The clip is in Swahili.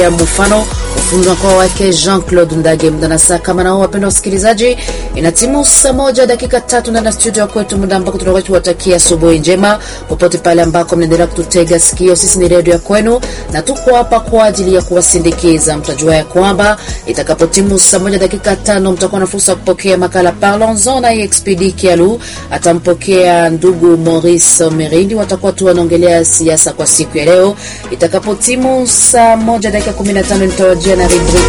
ya mfano ufundi kwa wake Jean-Claude Ndage muda na saa kama nao, wapenda wasikilizaji, inatimu saa moja dakika tatu ndani ya studio kwetu, muda ambako tunakuwa tuwatakia asubuhi njema popote pale ambako mnaendelea kututega sikio. Sisi ni redio ya kwenu na tuko hapa kwa ajili ya kuwasindikiza. Mtajua ya kwamba itakapotimu saa moja dakika tano mtakuwa na fursa ya kupokea makala Parlons-en na Expedi Kialu atampokea ndugu Maurice Merindi, watakuwa tu wanaongelea siasa kwa siku ya leo. Itakapotimu saa moja dakika 15 nitawajia na rubrika